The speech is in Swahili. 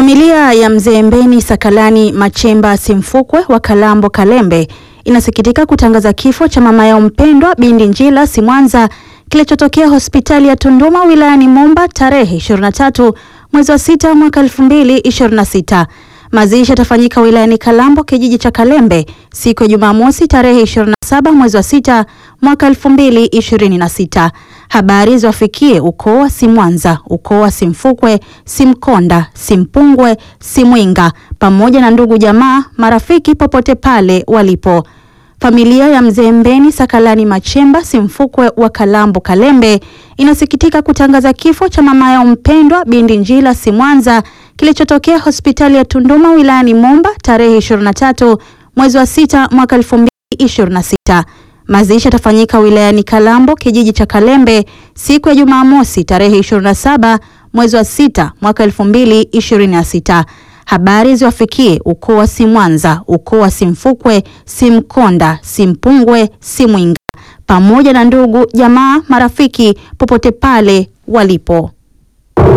Familia ya mzee Mbeni Sakalani Machemba Simfukwe wa Kalambo Kalembe inasikitika kutangaza kifo cha mama yao mpendwa Bindi Njila Simwanza kilichotokea hospitali ya Tunduma wilayani Momba tarehe 23 mwezi wa sita mwaka 2026. Mazishi yatafanyika wilayani Kalambo kijiji cha Kalembe siku ya Jumamosi tarehe 27 mwezi wa sita mwaka 2026. Habari ziwafikie ukoo wa Simwanza, ukoo wa Simfukwe, Simkonda, Simpungwe, Simwinga pamoja na ndugu jamaa, marafiki popote pale walipo. Familia ya mzee Mbeni Sakalani Machemba Simfukwe wa Kalambo Kalembe inasikitika kutangaza kifo cha mama yao mpendwa Bindi Njila Simwanza kilichotokea hospitali ya Tunduma wilayani Momba tarehe 23 mwezi wa sita mwaka 2026. Mazishi yatafanyika wilayani Kalambo kijiji cha Kalembe siku ya Jumamosi tarehe 27 mwezi wa sita mwaka 2026. Habari ziwafikie ukoo wa Simwanza, ukoo wa Simfukwe, Simkonda, Simpungwe, Simwinga pamoja na ndugu jamaa, marafiki popote pale walipo.